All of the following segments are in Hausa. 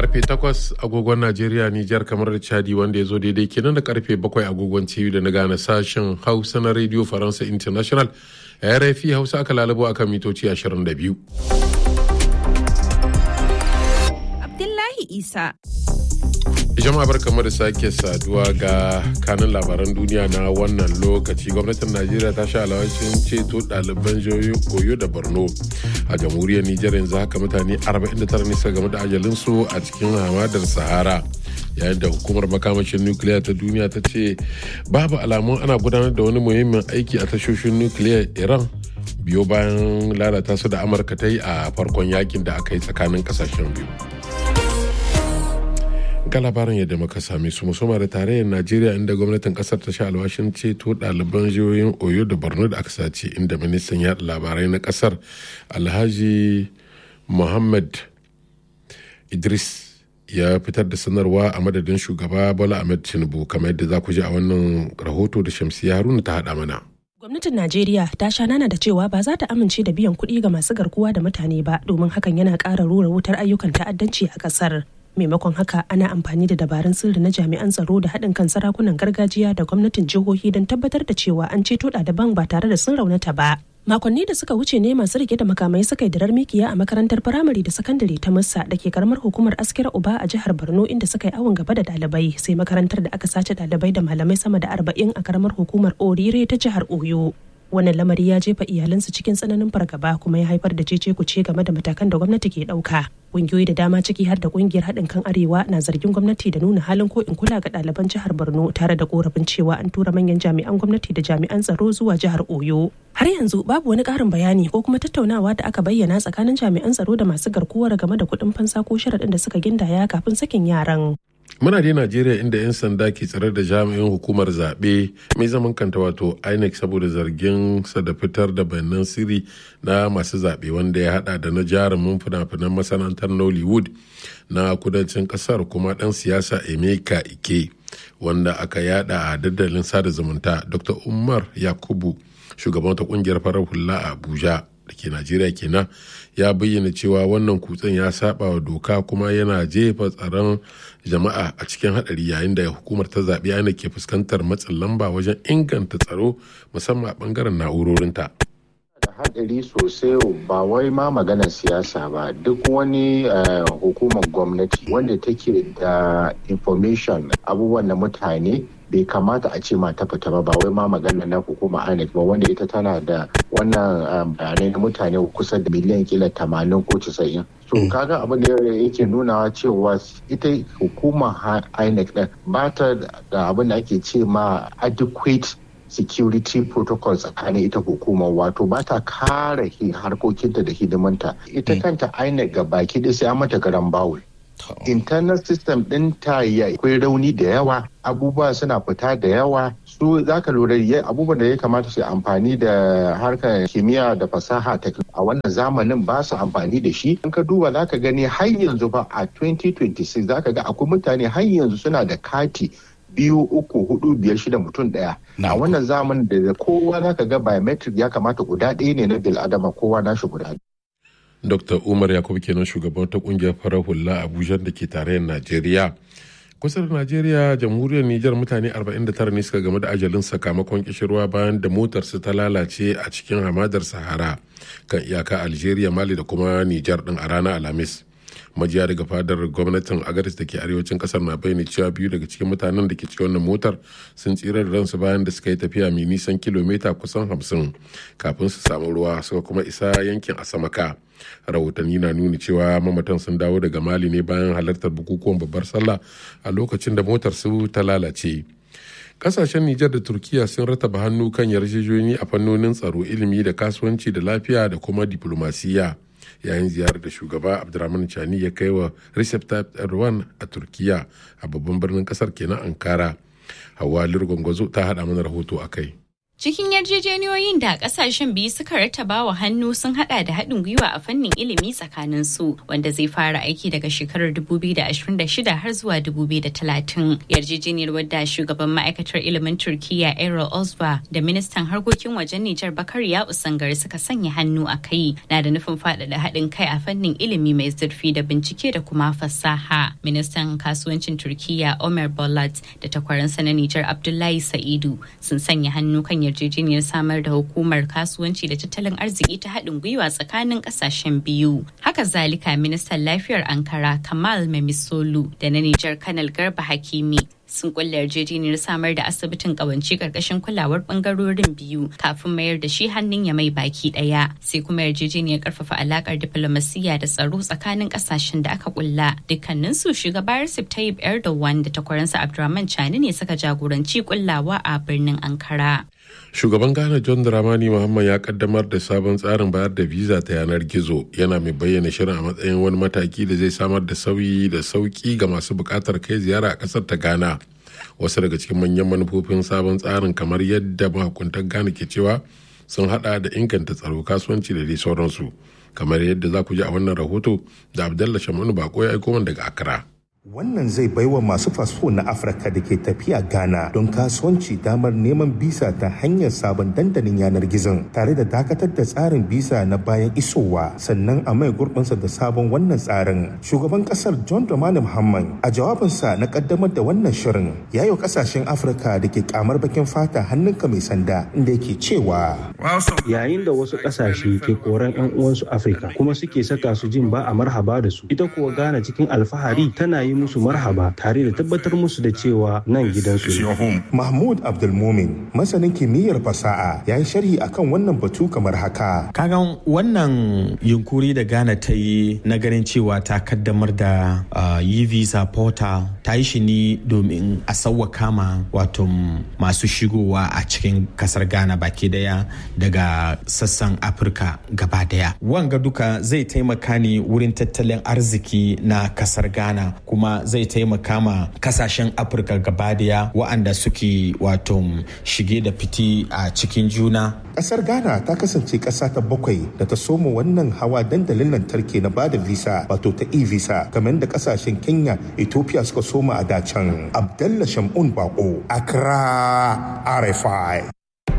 karfe 8 agogon Najeriya Nijar kamar da Chadi wanda ya zo daidai kenan da karfe 7 agogon TV da na gane sashen Hausa na Radio Faransa International RFI Hausa aka lalabo akan mitoci 22. Abdullahi Isa. jama'a barkamu da sake saduwa ga kanin labaran duniya na wannan lokaci gwamnatin najeriya ta sha alawashin ceto ɗaliban jihohin koyo da borno a jamhuriyar nijar yanzu haka mutane 49 ne suka game da ajalinsu a cikin hamadar sahara yayin da hukumar makamashin nukiliya ta duniya ta ce babu alamun ana gudanar da wani muhimmin aiki a tashoshin nukiliyar iran biyo bayan lalata su da amurka ta yi a farkon yakin da aka yi tsakanin kasashen biyu ga labarin yadda muka same su musamman da tarayyar najeriya inda gwamnatin kasar ta sha alwashin ceto ɗaliban jihohin oyo da borno da aka sace inda ministan yaɗa labarai na kasar alhaji muhammad idris ya fitar da sanarwa a madadin shugaba bola ahmed tinubu kamar yadda za ku ji a wannan rahoto da shamsiya haruna ta haɗa mana Gwamnatin Najeriya ta sha nana da cewa ba za ta amince da biyan kuɗi ga masu garkuwa da mutane ba domin hakan yana ƙara rura wutar ayyukan ta'addanci a ƙasar. maimakon haka ana amfani da dabarun sirri na jami'an tsaro da haɗin kan sarakunan gargajiya da gwamnatin jihohi don tabbatar da cewa an ceto ɗaliban ba tare da sun raunata ba makonni da suka wuce ne masu rike da makamai suka yi dirar mikiya a makarantar firamare da sakandare ta musa da ke karamar hukumar askira uba a jihar borno inda suka yi awon gaba da ɗalibai sai makarantar da aka sace ɗalibai da malamai sama da arba'in a karamar hukumar orire ta jihar oyo wannan lamari ya jefa iyalansu cikin tsananin fargaba kuma ya haifar da cece kuce game da matakan da gwamnati ke ɗauka ƙungiyoyi da dama ciki har da ƙungiyar haɗin kan arewa na zargin gwamnati da nuna halin ko in kula ga ɗaliban jihar borno tare da korafin cewa an tura manyan jami'an gwamnati da jami'an tsaro zuwa jihar oyo har yanzu babu wani ƙarin bayani ko kuma tattaunawa da aka bayyana tsakanin jami'an tsaro da masu garkuwar game da kuɗin fansa ko sharaɗin da suka gindaya kafin sakin yaran muna dai najeriya inda 'yan sanda ke tsare da jami'in hukumar zaɓe mai zaman kanta wato inec saboda zargin sa da fitar da bayanan sirri na masu zaɓe wanda ya hada da na jarumin fina-finan masana'antar nollywood na kudancin ƙasar kuma ɗan siyasa emeka ike wanda aka yada a dandalin sada zumunta dr umar yakubu shugaban wata ƙungiyar farar hula a abuja da ke najeriya kenan ya bayyana cewa wannan kutsen ya saba wa doka kuma yana jefa tsaron jama'a a cikin hadari yayin da hukumar ta zaɓe ana ke fuskantar matsin lamba wajen inganta tsaro musamman a bangaren na'urorinta. da hadari sosai ba wai ma maganar siyasa ba duk wani hukumar gwamnati wanda take da information abubuwan na mutane bai kamata a ce ma ta fita ba ba wai ma magana na hukuma INEC ba wanda ita tana da wannan bayanai na mutane kusa da miliyan kila tamanin ko casa'in. So kaga abin da yake nunawa cewa ita hukuma INEC din ba ta da abin da ake ce ma adequate security protocol tsakanin ita hukumar wato ba ta kare harkokinta da hidimanta ita kanta INEC ga baki da sai mata garan bawul. internal system ɗinta ya akwai rauni da yawa abubuwa suna fita da yawa su za ka lura abubuwan da ya kamata su amfani da harkar kimiyya da fasaha a wannan zamanin ba su amfani da shi in ka duba za ka gani har yanzu ba a 2026 za ka ga akwai mutane har yanzu suna da kati biyu uku hudu biyar shida mutum daya a wannan zamanin da kowa za ka ga biometric ya kamata guda ɗaya ne na bil'adama kowa nashi guda dr umar yakubu kenan shugaban ta kungiyar farar hula abuja da ke tarayyar najeriya kusa da najeriya jamhuriyar nijar mutane 49 ne suka game da ajalin sakamakon kishirwa bayan da motarsu ta lalace a cikin hamadar sahara kan iyaka algeria mali da kuma nijar din a ranar alhamis majiya daga fadar gwamnatin agaris da ke arewacin kasar na bayyana cewa biyu daga cikin mutanen da ke cikin wannan motar sun tsira da ransu bayan da suka yi tafiya mai nisan kilomita kusan hamsin kafin su samu ruwa suka kuma isa yankin asamaka rahotanni na nuni cewa mamatan sun dawo daga mali ne bayan halartar bukukuwan babbar sallah a lokacin da motar su ta lalace kasashen nijar da turkiya sun rataba hannu kan yarjejeniyoyi a fannonin tsaro ilimi da kasuwanci da lafiya da kuma diplomasiya yayin ziyarar da shugaba abdurrahman chani ya kai wa recep tayyip erdogan a turkiya a babban birnin kasar kenan ankara hawa lirgwangwazo ta hada mana rahoto a kai Cikin yarjejeniyoyin da kasashen biyu suka rattaba wa hannu sun hada da haɗin gwiwa a fannin ilimi tsakanin su wanda zai fara aiki daga shekarar 2026 har zuwa 2030. Yarjejeniyar wadda shugaban ma'aikatar ilimin Turkiyya Errol Osba da ministan harkokin wajen Nijar Bakari ya Usangar suka sanya hannu a kai na da nufin faɗaɗa haɗin kai a fannin ilimi mai zurfi da bincike da kuma fasaha. Ministan kasuwancin Turkiyya Omer Bolat da takwaransa na Nijar Abdullahi Sa'idu sun sanya hannu kan yarjejeniyar samar da hukumar kasuwanci da tattalin arziki ta haɗin gwiwa tsakanin ƙasashen biyu. Haka zalika ministan lafiyar Ankara Kamal Memisolu da na Nijar Kanal Garba Hakimi sun kulla yarjejeniyar samar da asibitin kawance karkashin kulawar bangarorin biyu kafin mayar da shi hannun ya mai baki daya sai kuma yarjejeniyar karfafa alakar diplomasiyya da tsaro tsakanin kasashen da aka kulla dukkanin su shugaba Recep Tayyip Erdogan da takwaransa Abdurrahman Chani ne suka jagoranci kullawa a birnin Ankara. shugaban ghana john dramani muhammad ya kaddamar da sabon tsarin bayar da visa ta yanar gizo yana mai bayyana shirin a matsayin wani mataki da zai samar da sauyi da sauki ga masu bukatar kai ziyara a kasar ta ghana wasu daga cikin manyan manufofin sabon tsarin kamar yadda mahukuntan ghana ke cewa sun hada da inganta tsaro kasuwanci da dai sauransu kamar yadda za ku ji a wannan rahoto da abdallah shamanu bako ya aiko daga accra Wannan zai baiwa masu fasfo na Afirka da ke tafiya Ghana don kasuwanci damar neman bisa ta hanyar sabon dandalin yanar gizon tare da dakatar da tsarin bisa na bayan isowa sannan a mai gurbinsa da sabon wannan tsarin. Shugaban kasar John Dramani Muhammad a jawabinsa na kaddamar da wannan shirin ya yi kasashen Afirka da ke kamar bakin fata hannunka mai sanda inda yake cewa. Yayin da wasu kasashe ke koran 'yan uwansu Afirka kuma suke saka su jin ba a marhaba da su ita kuwa Ghana cikin alfahari tana yi musu marhaba tare da tabbatar musu da cewa nan gidansu ne. Mahmud Abdulmumin masanin kimiyyar fasaha ya yi sharhi akan wannan batu kamar haka. Kagan wannan yunkuri da Ghana ta yi na ganin cewa ta kaddamar da yi visa portal ta yi shi ne domin a sauwaka ma wato masu shigowa a cikin kasar Ghana baki daya daga sassan Afirka gaba daya. Wanga duka zai taimaka ne wurin tattalin arziki na kasar Ghana kuma zai taimaka ma kasashen afirka gabadaya waɗanda suke wato shige da fiti a cikin juna Kasar Ghana ta kasance ƙasa ta bakwai da ta soma wannan hawa dandalin lantarki na bada visa wato ta e-visa kamar da kasashen Kenya, Ethiopia suka soma a dacan. Abdallah Shamun Bako, Accra, RFI.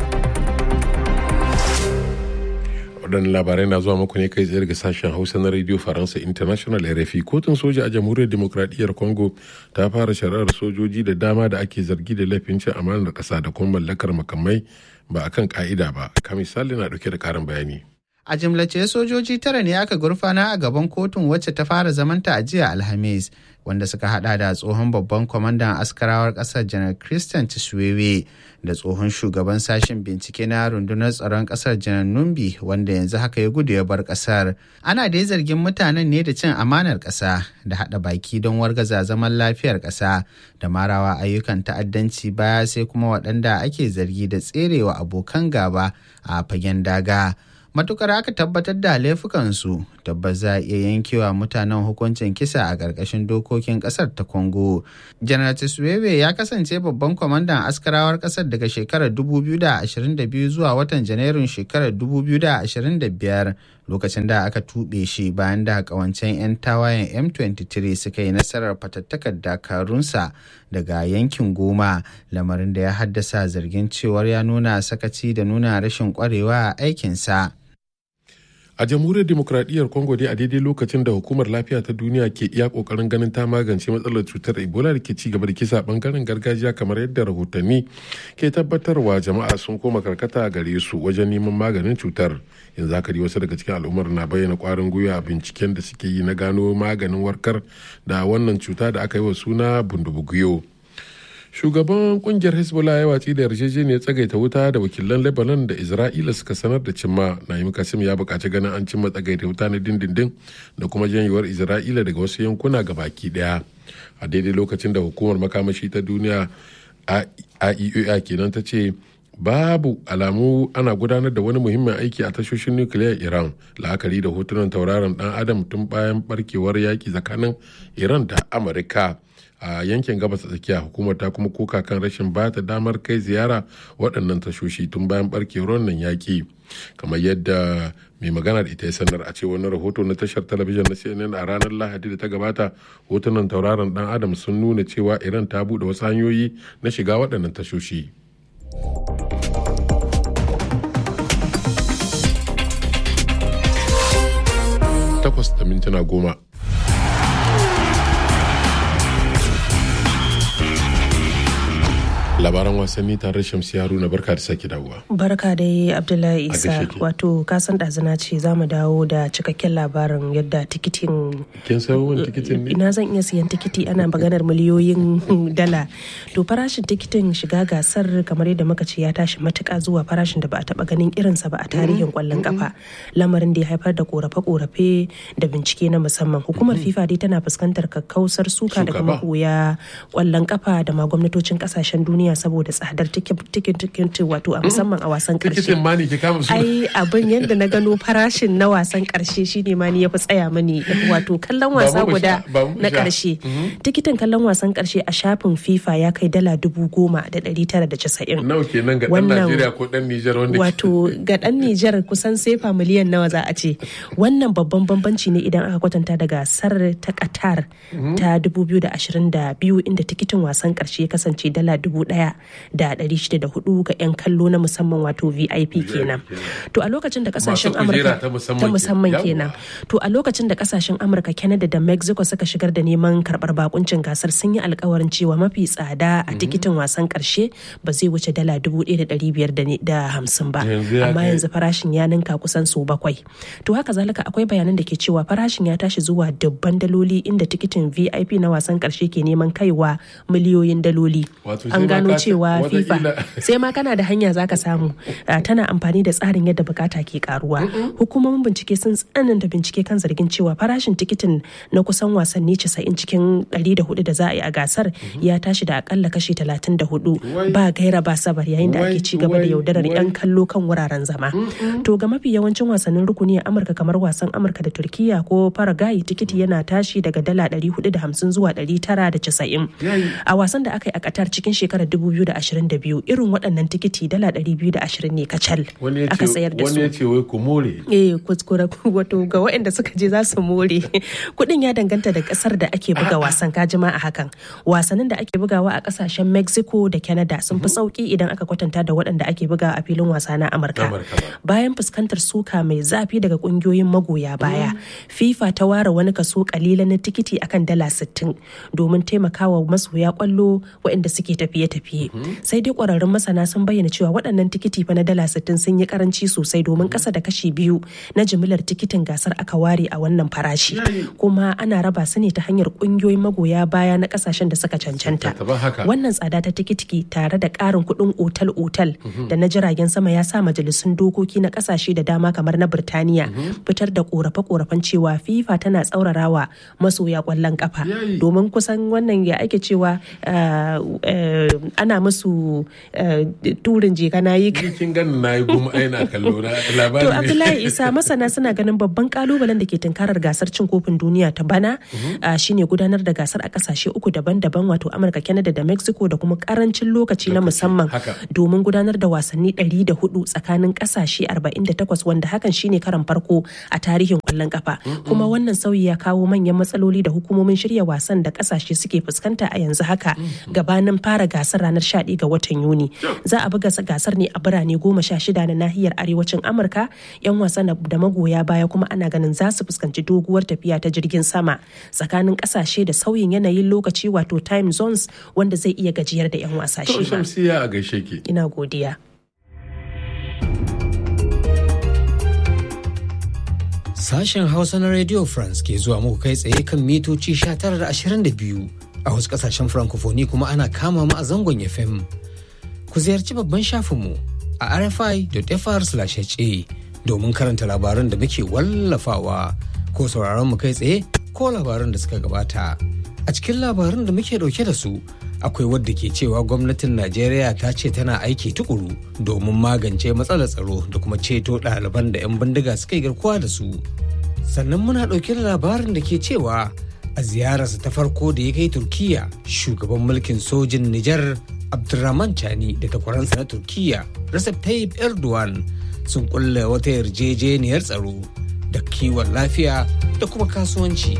waɗannan labarai na zuwa muku ne kai tsaye daga sashen hausa na radio faransa international rfi kotun soja a jamhuriyar demokradiyyar congo ta fara shari'ar sojoji da dama da ake zargi da laifin cin amanar ƙasa da kuma mallakar makamai ba akan ka'ida ba ka misali na ɗauke da ƙarin bayani a jimlace sojoji tara ne aka gurfana a gaban kotun wacce ta fara zamanta a jiya alhamis wanda suka hada da tsohon babban kwamandan askarawar kasar janar christian tiswewe da tsohon shugaban sashen bincike na rundunar tsaron kasar janar numbi wanda yanzu haka ya gudu ya bar kasar ana dai zargin mutanen ne da cin amanar kasa da hada baki don wargaza zaman lafiyar kasa da marawa ayyukan ta'addanci baya sai kuma waɗanda ake zargi da tserewa abokan gaba a fagen daga matukar aka tabbatar da laifukansu tabbas za a iya yankewa mutanen hukuncin kisa a ƙarƙashin dokokin ƙasar ta congo janar tiswewe ya kasance babban kwamandan askarawar ƙasar daga shekarar 2022 zuwa watan janairun shekarar 2025 lokacin da aka tuɓe shi bayan da ƙawancen 'yan tawayen m23 suka yi nasarar fatattakar dakarunsa daga yankin goma lamarin da ya haddasa zargin cewar ya nuna sakaci da nuna rashin ƙwarewa a aikinsa. a jamhuriyar demokradiyyar congo dai a daidai lokacin da hukumar lafiya ta duniya ke iya kokarin ganin ta magance matsalar cutar ebola da ke ci gaba da kisa bangaren gargajiya kamar yadda rahotanni ke tabbatarwa jama'a sun koma karkata gare su wajen neman maganin cutar yanzu haka dai wasu daga cikin al'ummar na bayyana kwarin gwiwa a binciken da suke yi na gano maganin warkar da wannan cuta da aka yi wa suna bundubuguyo shugaban kungiyar hezbollah ya watsi da yarjejeniyar tsagaita wuta da wakilan lebanon da isra'ila suka sanar da cimma naim kasim ya buƙaci ganin an cimma tsagaita wuta na dindindin da kuma janyewar isra'ila daga wasu yankuna ga baki daya a daidai lokacin da hukumar makamashi ta duniya a iaea kenan ta ce babu alamu ana gudanar da wani muhimmin aiki a tashoshin nukiliyar iran la'akari da hotunan tauraron dan adam tun bayan barkewar yaki tsakanin iran da amurka a yankin gabas tsakiya hukumar ta kuma koka kan rashin ba ta damar kai ziyara waɗannan tashoshi tun bayan barkewar wannan yaki kamar yadda mai magana da ita ya sanar a ce wani rahoto na tashar talabijin na cnn a ranar lahadi da ta gabata hotunan tauraron dan adam sun nuna cewa iran ta buɗe wasu hanyoyi na shiga waɗannan tashoshi takwas da mintuna goma labaran wasanni tare shamsi haruna barka da sake dawowa barka dai abdullahi isa gaishe ki. wato kasan ɗazina ce za mu dawo da cikakken labarin yadda tikitin kin san wani tikitin ne ina zan iya siyan tikiti ana maganar miliyoyin dala to farashin tikitin shiga gasar kamar yadda muka ce ya tashi matuka zuwa farashin da ba a taba ganin irinsa ba a tarihin kwallon kafa lamarin da ya haifar da korafe-korafe da bincike na musamman hukumar fifa dai tana fuskantar kakkausar suka daga Suka ba. magoya kwallon kafa da ma gwamnatocin kasashen duniya saboda tsadar tikin wato a musamman a wasan karshe tikitin ma ne ke kama su ai abin yadda na gano farashin na wasan karshe shine ma ni ya fi tsaya mani wato kallon wasa mu guda sha, ba mu na sha. karshe tikitin kallon wasan karshe a shafin fifa ya kai dala dubu goma da ɗari tara da casa'in nawa kenan ga dan Wannan- najeriya ko dan nijar wanda ke- wato ga ɗan nijar kusan sefa miliyan nawa za a ce wannan babban bambanci ne idan aka kwatanta da gasar ta qatar ta 2022 inda tikitin wasan karshe ya kasance dala dubu ɗaya da ɗari shida da hudu ga 'yan kallo na musamman wato vip kenan to a lokacin da kasashen Masu kujera amurka ta musamman ta musamman kenan. kenan to a lokacin da kasashen amurka canada da mexico suka shigar da neman karbar bakuncin gasar sun yi alkawarin cewa mafi tsada a tikitin wasan karshe ba zai wuce dala dubu ɗaya da ɗari biyar da ne- da hamsin ba Yanzu ya amma kai- yanzu farashin ya ninka kusan sau bakwai to haka zalika akwai bayanan da ke cewa farashin ya tashi zuwa dubban daloli inda tikitin vip na wasan karshe ke neman kaiwa miliyoyin daloli Wato sai an ma gano ka- cewa fifa wataƙila- sai ma kana da hanya zaka samu Ah, tana amfani da tsarin yadda bukata ke karuwa hukumomin bincike sun tsananta bincike kan zargin cewa farashin tikitin na kusan wasanni 90 cikin 104 da za a yi a gasar ya tashi da akalla kashi 34 Wai. ba gaira ba sabar yayin da Wai, ake ci gaba da wai, yaudarar wai. 'yan kallo kan wuraren zama to ga mafi yawancin wasannin rukuni a amurka kamar wasan amurka da turkiya ko paraguay tikiti yana tashi daga dala 450 zuwa 990 a wasan da aka yi a qatar cikin shekarar 2022 irin waɗannan tikiti dala 220 ne kacal wani ya aka ce sayar da wani su ya ce wai ku more eh kuskure wato ga waɗanda suka je za su more kuɗin ya danganta da ƙasar da ake buga wasan kajima a hakan wasannin da ake bugawa a ƙasashen mexico da canada sun fi sauki idan aka kwatanta da waɗanda ake buga a filin wasa na amurka Amurka ba. bayan fuskantar suka mai zafi daga ƙungiyoyin magoya baya fifa ta ware wani kaso kalilan na tikiti akan dala 60 domin taimakawa masoya kwallo waɗanda suke tafiye-tafiye sai dai ƙwararrun masana sun bayyana cewa waɗannan tikiti fa na dala 60 sun yi karanci sosai domin ƙasa da kashi biyu na jimillar tikitin gasar aka ware a wannan farashi kuma ana raba su ne ta hanyar ƙungiyoyin magoya baya na ƙasashen da suka cancanta Tattaɓa haka. wannan tsada ta tikiti tare da ƙarin kuɗin otal-otal da na jiragen sama ya sa majalisun dokoki na ƙasashe da dama kamar na Birtaniya fitar da ƙorafe-ƙorafen cewa FIFA tana tsaurarawa masoya ƙwallon ƙafa Yayi. domin kusan wannan ya ake cewa uh, uh, ana musu uh, turin jeka na yi Ni kin gani na yi goma aina kallo na To labari ne. Abdullahi Isa masana suna ganin babban kalubalen da ke tunkarar gasar cin kofin duniya ta bana ah, shine gudanar da gasar a kasashe uku daban-daban wato Amurka, Canada da Mexico da kuma karancin lokaci na Lokaci, musamman haka. domin gudanar da wasanni 104 tsakanin kasashe 48 wanda hakan shine karan farko a tarihin kwallon kafa. Kuma wannan sauyi ya kawo manyan matsaloli da hukumomin shirya wasan da kasashe suke fuskanta a yanzu haka gabanin fara gasar ranar 11 ga watan Yuni. Za a buga gasar ne a birane goma sha shida na nahiyar arewacin Amurka 'yan wasan da magoya baya kuma ana ganin za su fuskanci doguwar tafiya ta jirgin sama tsakanin kasashe da sauyin yanayin lokaci wato time zones wanda zai iya gajiyar da 'yan wasa To shi ma. shamsiya a gaishe ki. Ina godiya. Sashen Hausa na Radio France ke zuwa muku kai tsaye kan mitoci 1922 a wasu kasashen Francophonie kuma ana kama mu a zangon FM. Ku ziyarci babban shafinmu a rfi.fr/ha domin karanta labaran da muke wallafawa ko sauraron mu kai tsaye ko labaran da suka gabata. A cikin labaran da muke dauke da su akwai wadda ke cewa gwamnatin najeriya ta ce tana aiki tukuru domin magance matsalar tsaro da kuma ceto ɗaliban da 'yan bindiga suka yi garkuwa da su sannan muna ɗauke da labarin da ke cewa a ziyararsa ta farko da ya kai turkiya shugaban mulkin sojin nijar abdulrahman chani da takwaransa na turkiya recep tayyip erdogan sun kulle wata yarjejeniyar tsaro da kiwon lafiya da kuma kasuwanci.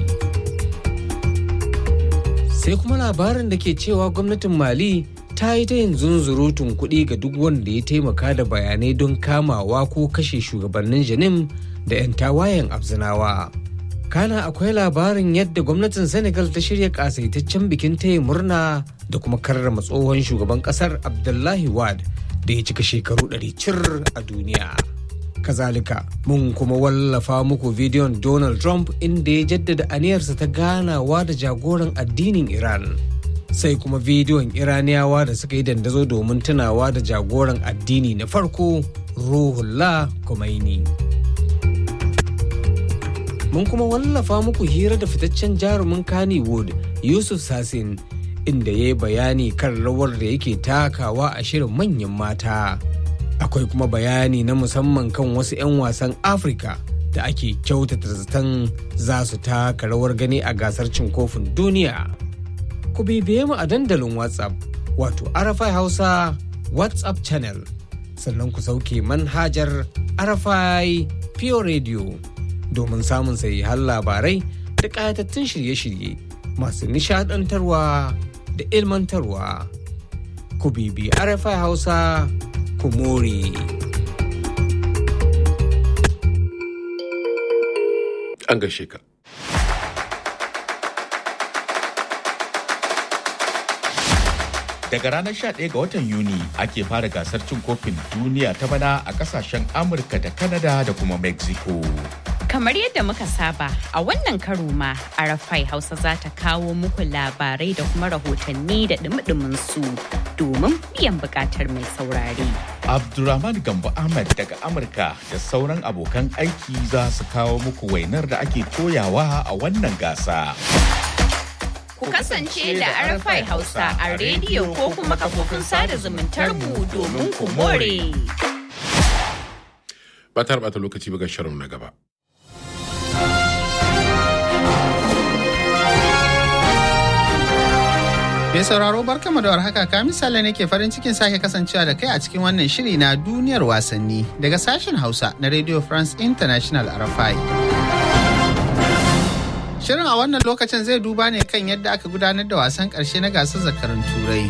sai kuma labarin da ke cewa gwamnatin mali ta yi ta yin zunzurutun kuɗi ga duk wanda ya taimaka da bayanai don kamawa ko kashe shugabannin janim da 'yan tawayen abzinawa kana akwai labarin yadda gwamnatin senegal ta shirya kasaitaccen bikin taya murna da kuma karrama tsohon shugaban kasar abdullahi wad da ya cika shekaru 100 cir a duniya kazalika mun kuma wallafa muku bidiyon donald trump inda ya jaddada aniyarsa ta ganawa da jagoran addinin iran sai kuma bidiyon iraniyawa da suka yi dandazo domin tunawa da jagoran addini na farko ruhullah Khomeini. mun kuma wallafa muku hira da fitaccen jarumin kannywood yusuf sasin inda ya yi bayani kan rawar da yake takawa a shirin manyan mata akwai kuma bayani na musamman kan wasu 'yan wasan afirka da ake kyautata zaton za su taka rawar gani a gasar cin kofin duniya ku bibiye mu a dandalin whatsapp wato arafai hausa whatsapp channel sannan ku sauke manhajar arafai pure radio domin samun sahihan labarai da ƙayatattun shirye-shirye masu nishadantarwa da ilmantarwa ku bibi arafai hausa kumore. An gaishe ka. Daga ranar 11 ga watan Yuni ake fara gasar cin kofin duniya ta bana a kasashen Amurka da Canada da kuma Mexico. Kamar yadda muka saba a wannan karo ma Arafai Hausa za ta kawo muku labarai da kuma rahotanni da dumi su domin biyan bukatar mai saurare. Abdulrahman Gambo Ahmed daga Amurka da sauran abokan aiki za su kawo muku wainar da ake koyawa a wannan gasa. Ku kasance da Arafai Hausa a rediyo ko kuma kafofin sada zumuntar mu domin ku more. Ba ta bata lokaci ga shirin na gaba. Mai sauraro barkama da warhaka ka misali ne ke farin cikin sake kasancewa da kai a cikin wannan shiri na duniyar wasanni daga sashen Hausa na Radio France International RFI. Shirin a wannan lokacin zai duba ne kan yadda aka gudanar da wasan ƙarshe na gasar zakarun Turai.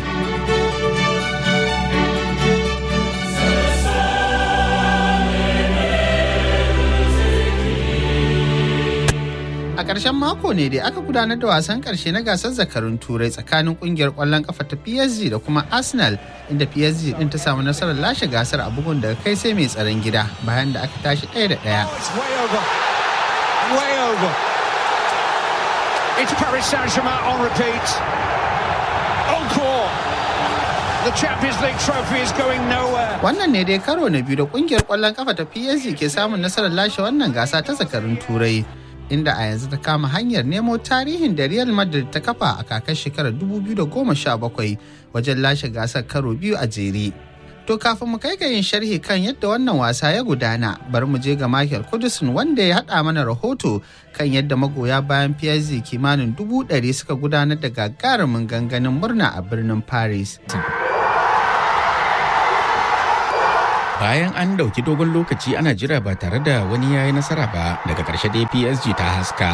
A ƙarshen mako ne dai aka gudanar da wasan ƙarshe na gasar zakarun turai tsakanin ƙungiyar ƙwallon ƙafa ta PSG da kuma Arsenal inda PSG ɗin ta samu nasarar lashe gasar a bugun daga kai sai mai tsaron gida bayan da aka tashi ɗaya da ɗaya. It's Paris Saint-Germain on repeat. Encore. The Champions League trophy is going nowhere. Wannan ne dai karo na biyu da ƙungiyar ƙwallon ƙafa ta PSG ke samun nasarar lashe wannan gasa ta zakarun turai. inda a yanzu ta kama hanyar nemo tarihin da Real Madrid ta kafa a kakar shekarar 2017 wajen lashe gasar karo biyu a jere. To kafin mu kai ga yin sharhi kan yadda wannan wasa ya gudana, bari mu je ga Michael Kudusin wanda ya haɗa mana rahoto kan yadda magoya bayan PSG kimanin dubu ɗari suka gudanar da gagarumin ganganin murna a birnin Paris. bayan an dauki dogon lokaci ana jira ba tare da wani ya yi nasara ba daga ƙarshe dai psg ta haska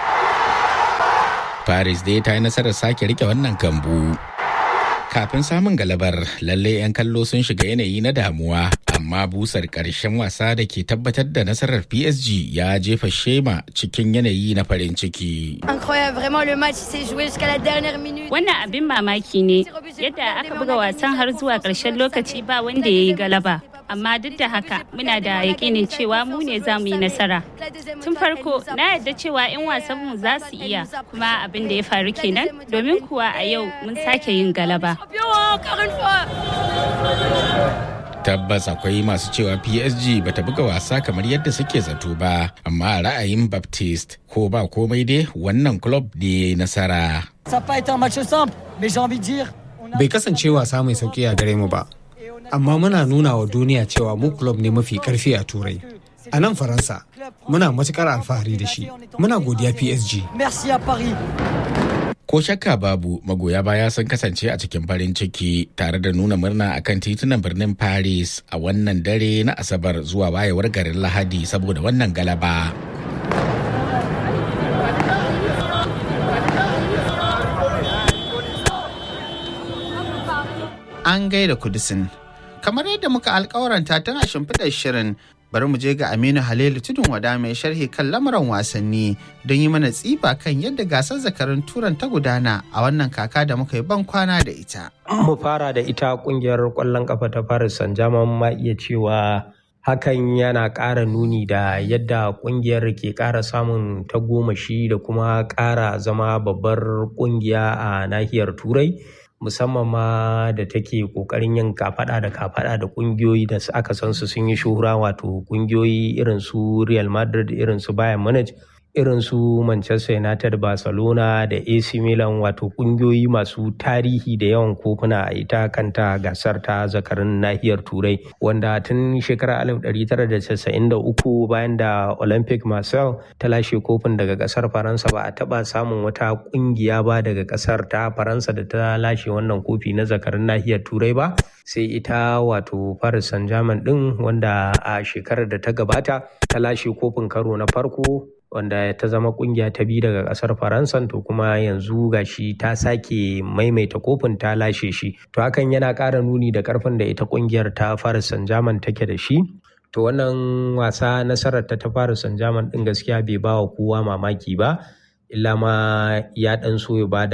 paris dai ta yi nasarar sake rike wannan kambu kafin samun galabar lalle 'yan kallo sun shiga yanayi na damuwa amma busar ƙarshen wasa da ke tabbatar da nasarar psg ya jefa shema cikin yanayi na farin ciki wannan abin mamaki ne yadda aka buga wasan har zuwa ƙarshen lokaci ba wanda ya yi galaba amma duk da haka muna da yakinin cewa mu ne za mu yi nasara tun farko na yarda cewa 'yan wasanmu za su iya kuma abin da ya faru kenan domin kuwa a yau mun sake yin galaba tabbas akwai masu cewa PSG bata buga wasa kamar yadda suke zato ba amma ra'ayin Baptiste ko ba komai dai wannan club ne nasara. Bai kasance wasa mai sauki a gare mu ba, amma muna nuna wa duniya cewa mu club ne mafi karfi a turai. A nan Faransa, muna matukar alfahari da shi, muna godiya PSG. Ko shakka babu magoya baya sun kasance a cikin farin ciki tare da nuna murna akan titunan birnin Paris a wannan dare na Asabar zuwa wayewar garin Lahadi saboda wannan galaba. An gaida kudisin. Kamar yadda muka alkawaranta tun a shimfiɗar shirin bari mu je ga Aminu Halilu Tudun Wada mai sharhi kan lamuran wasanni don yi mana tsiba kan yadda gasar zakarun turan ta gudana a wannan kaka da muka yi ban kwana da ita. Mu fara da ita kungiyar kwallon kafa ta Paris Saint-Germain ma iya cewa hakan yana ƙara nuni da yadda kungiyar ke ƙara samun tagomashi da kuma ƙara zama babbar kungiya a nahiyar Turai. musamman ma da take kokarin yin kafada da kafada da kungiyoyi da aka san su sun yi shuhura wato kungiyoyi irin su Real Madrid irin su Bayern Munich irin su Manchester United Barcelona da AC Milan wato kungiyoyi masu tarihi da yawan kofuna a ita kanta gasar ta zakarin nahiyar Turai wanda tun shekarar 1993 bayan da Olympic Marseille ta lashe kofin daga kasar Faransa ba a taba samun wata kungiya ba daga kasar ta Faransa da ta lashe wannan kofi na zakarin nahiyar Turai ba sai ita wato Paris Saint-Germain din wanda a shekarar da ta gabata ta lashe kofin karo na farko wanda ta zama kungiya ta biyu daga kasar faransa to kuma yanzu gashi ta sake maimaita kofin ta lashe shi to hakan yana ƙara nuni da ƙarfin da ita kungiyar ta Paris Saint-Germain take da shi to wannan wasa nasarar ta ta Paris Saint-Germain din gaskiya bai ba wa kowa mamaki ba illa ma ya dan so ya ba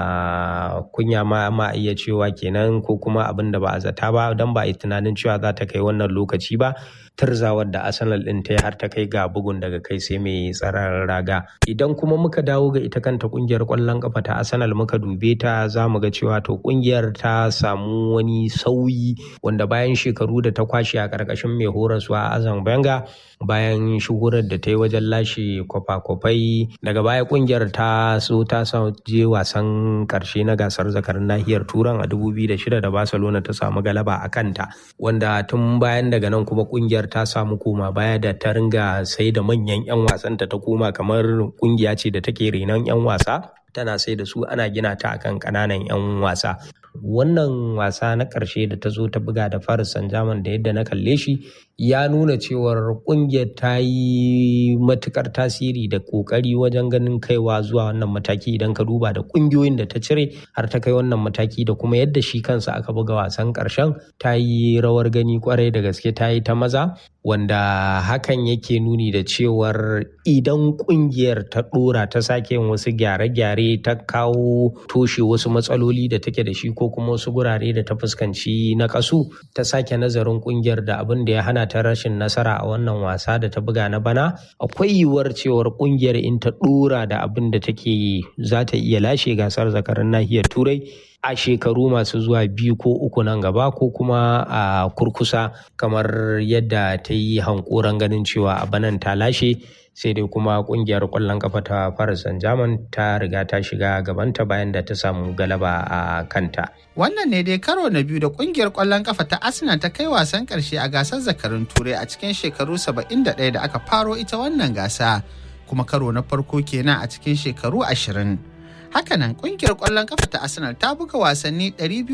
da kunya ma ma iya cewa kenan ko kuma abin da ba a zata ba don ba a yi tunanin cewa za ta kai wannan lokaci ba turzawar da arsenal din ta har ta kai ga bugun daga kai sai mai tsaron raga idan kuma muka dawo ga ita kanta kungiyar kwallon kafa ta arsenal muka dube ta za mu ga cewa to kungiyar ta samu wani sauyi wanda bayan shekaru da ta kwashe a karkashin mai horaswa azan benga bayan shuhurar da ta yi wajen lashe kwafa-kwafai daga baya kungiyar ta so ta je wasan karshe na gasar zakarin nahiyar turan a 2006 da barcelona ta samu galaba a kanta wanda tun bayan daga nan kuma kungiyar ta samu koma baya da ta ringa sai da manyan 'yan wasanta ta koma kamar kungiya ce da take renon 'yan wasa tana sai da su ana gina ta akan kananan 'yan wasa wannan wasa na ƙarshe da ta zo ta buga da Paris Saint-Germain da yadda na kalle shi ya nuna cewar kungiyar ta yi matukar tasiri da kokari wajen ganin kaiwa zuwa wannan mataki idan ka duba da kungiyoyin da ta cire har ta kai wannan mataki da kuma yadda shi kansa aka buga wasan ƙarshen ta yi rawar gani kwarai da gaske ta yi ta maza wanda hakan yake nuni da cewar idan kungiyar ta dora ta sake yin wasu gyare-gyare ta kawo toshe wasu matsaloli da take da shi ko kuma wasu gurare da ta fuskanci na kasu ta sake nazarin kungiyar da abin da ya hana ta rashin nasara a wannan wasa da ta buga na bana akwai yiwuwar cewar kungiyar in ta dora da abin da take yi za ta iya lashe gasar zakarin nahiyar turai a shekaru masu zuwa biyu ko uku nan gaba ko kuma a kurkusa kamar yadda ta yi hankoran ganin cewa a banan ta lashe sai dai kuma kungiyar kwallon kafa ta Paris Saint-Germain ta riga ta shiga gabanta bayan da ta samu galaba a kanta. Wannan ne dai karo na biyu da kungiyar kwallon kafa ta Arsenal ta kai wasan karshe a gasar zakarun Turai a cikin shekaru 71 da aka faro ita wannan gasa kuma karo na farko kenan a cikin shekaru 20. Hakanan kungiyar kwallon kafa ta Arsenal ta buga wasanni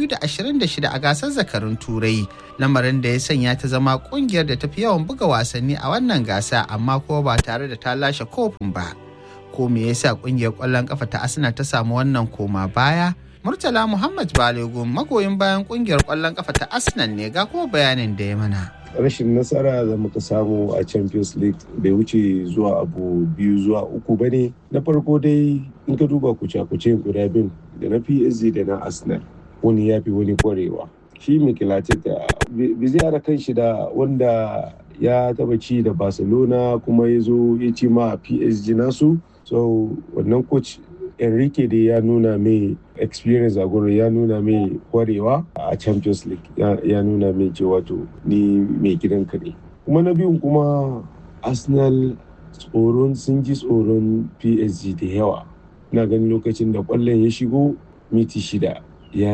226 a gasar zakarun Turai, lamarin da ya sanya ta zama kungiyar da tafi yawan buga wasanni a wannan gasa amma kuma ba tare da ta lashe kofin ba. Ko me yasa kungiyar kwallon kafa ta Arsenal ta samu wannan koma baya? Murtala Muhammad Balogun magoyin bayan kungiyar kwallon kafa ta Arsenal ne ga kuma bayanin da ya mana. rashin nasara da muka samu a champions league bai wuce zuwa abu biyu zuwa uku ba ne na farko dai in ka duba kuce-kuce guda bin da na psg da na arsenal wani ya fi wani kwarewa shi Mikel Arteta bai zai kan shi da wanda ya taba ci da barcelona kuma ya zo ya ci ma psg nasu so wannan coach enrique dai ya nuna mai experience a gurin ya nuna mai kwarewa a champions league ya nuna mai cewa to ni mai gidanka ne kuma na biyun kuma arsenal tsoron sun ji tsoron psg da yawa na ganin lokacin da kwallon ya shigo miti shida ya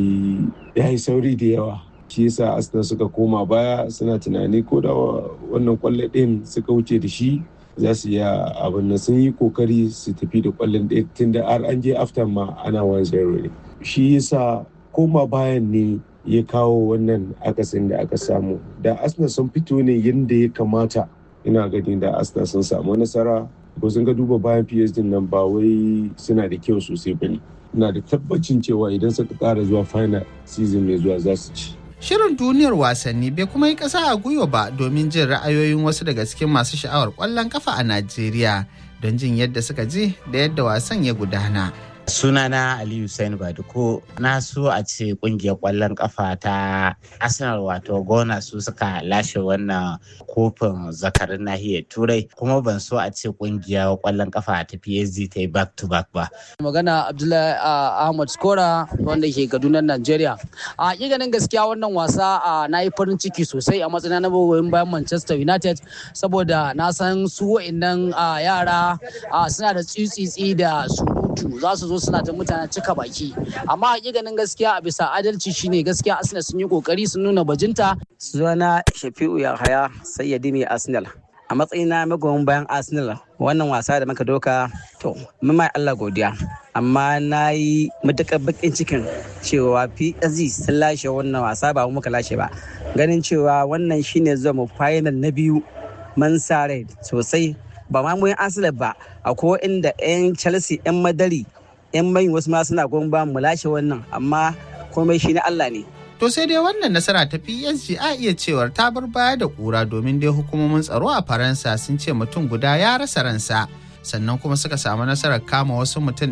yi sauri da yawa shi yasa arsenal suka koma baya suna tunani ko da wannan kwallo ɗin suka wuce da shi za su iya abin nan sun yi kokari su tafi da kwallon ɗaya tun da har an je after ma ana wan zero ne shi yasa koma bayan ne ya kawo wannan akasin da aka samu da arsenal sun fito ne yadda ya kamata ina gani da arsenal sun samu nasara ko sun ga duba bayan psd nan ba wai suna da kyau sosai ba ne ina da tabbacin cewa idan suka kara zuwa final season mai zuwa za su ci Shirin duniyar wasanni bai kuma yi ƙasa a gwiwa ba domin jin ra'ayoyin wasu daga cikin masu sha'awar ƙwallon kafa a Najeriya don jin yadda suka ji da yadda wasan ya gudana. sunana aliyu sain baduko na so a ce kungiyar kwallon kafa ta arsenal wato gona su suka lashe wannan kofin zakarin nahiyar turai kuma ban so a ce kungiyar kwallon kafa ta psg ta yi back to back ba magana abdullahi ahmad skora wanda ke kaduna nigeria a ganin gaskiya wannan wasa na yi farin ciki sosai a matsayin na goyon bayan manchester united saboda na san su wa'annan yara suna da tsitsitsi da surutu za su zo suna ta mutane cika baki amma ganin gaskiya a bisa adalci shine gaskiya arsenal sun yi kokari sun nuna bajinta sunana shafi'u yahaya sayyadi mai arsenal a matsayina magoyin bayan arsenal wannan wasa da muka doka to mai allah godiya amma na yi matuƙar bakin cikin cewa psg sun lashe wannan wasa ba muka lashe ba ganin cewa wannan shine zuwa mu final na biyu man sare sosai ba ma mun arsenal ba akwai inda 'yan chelsea 'yan madari 'yan mai wasu ma suna goyon ba mu lashe wannan amma komai shi na Allah ne. To sai dai wannan nasara ta PSG a iya cewar ta bar baya da kura domin dai hukumomin tsaro a Faransa sun ce mutum guda ya rasa ransa. Sannan kuma suka samu nasarar kama wasu mutum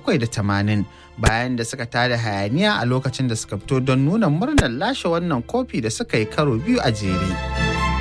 780 bayan da suka tada hayaniya a lokacin da suka fito don nuna murnar lashe wannan kofi da suka yi karo biyu a jere.